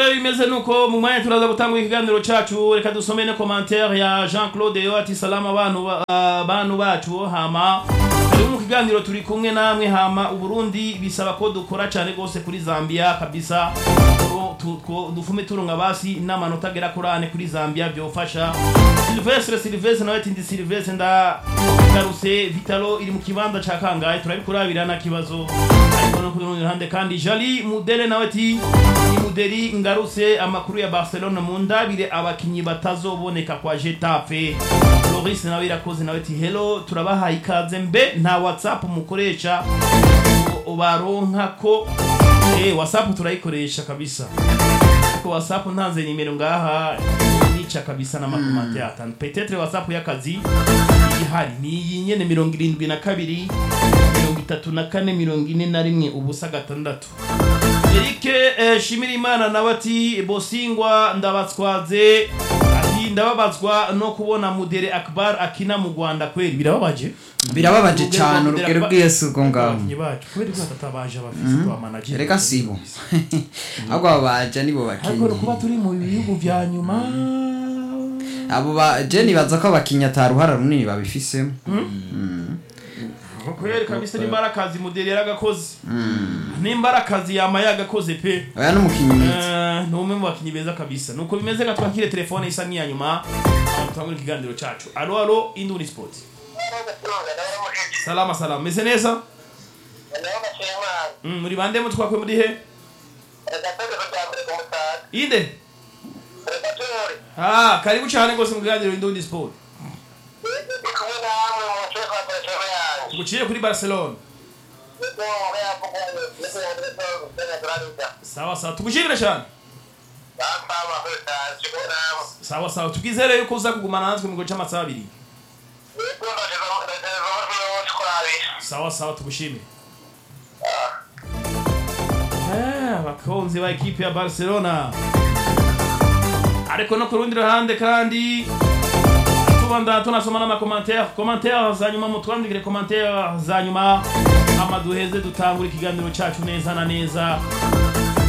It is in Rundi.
rero bimeze nuko mu mwanya turaza gutangura ikiganiro cacu reka dusome ne commentaire ya Jean Claude yo ati salama abantu ba- ah, bantu bacu hama ari mu kiganiro turi kumwe namwe hama uburundi bisaba ko dukora cyane gose kuri Zambia kabisa Turo- tu- tu- dufume turunga basi n'amanota agera kuri ane kuri Zambia byofasha Silvestre Silvestre nawe ati ndi Silvestre ndagarutse Vitalo iri mu kibanza ca kangahe turabikurabira na kibazo ariko no ku rundi ruhande kandi Jali Mudele nawe ati ni Mudeli ngarutse amakuru ya Barcelona mu ndabire abakinyi batazoboneka kwa Getafe Loris nawe irakoze nawe ati hello turabahaye ikaze mbe nta WhatsApp mukoresha ngo baronka ko eh WhatsApp turayikoresha kabisa ko WhatsApp ntanze nimero ngaha nica kabisa na makomante atanu peut-être WhatsApp y'akazi ihari ni iyi nyene mirongo irindwi na kabiri mirongo itatu na kane mirongo ine na rimwe ubusa gatandatu Eric eh, Shimirimana nawe ati Bosingwa ndabatswaze ati ndababazwa no kubona Mudere Akbar akina mu Rwanda kweli birababaje birababaje Urugero cyane rwa Mudere urugero Akbar- bw'Yesu ubwo ngaho abakinyi bacu kweli ko batatabaje abafisi kwa manager reka sibo ahubwo abo baje nibo ariko bakinnyi kuba turi mu bihugu vya nyuma abo ba je nibaza ko abakinnyi ataruhara runini babifisemo kweli kabisa nimba akazi Mudere yaragakoze nimba akazi yama yagakoze pe oya n'umukinnyi mwiza Eh, ni umwe mu bakinnyi beza kabisa nuko bimeze nga twakire telefone isa nk'iya nyuma tutangure ikiganiro cacu alo alo induni sport salama salama meze neza Mm, muri bande mu twakwe muri he inde ah karibu cyane rwose mu kiganiro induni sport tuguciye kuri barcelona sawa sawa tugushimire cyane sawa sawa tubwizere yuko uza kugumana natwe mu gihe cy'amasaha abiri sawa sawa tugushimire Eh, abakunzi ba ekipe ya barcelona ariko no ku rundi ruhande kandi tubanda tunasoma n'amakomantere komantere za nyuma mutwandikire komantere za nyuma ama duheze dutangura ikiganiro cyacu neza na neza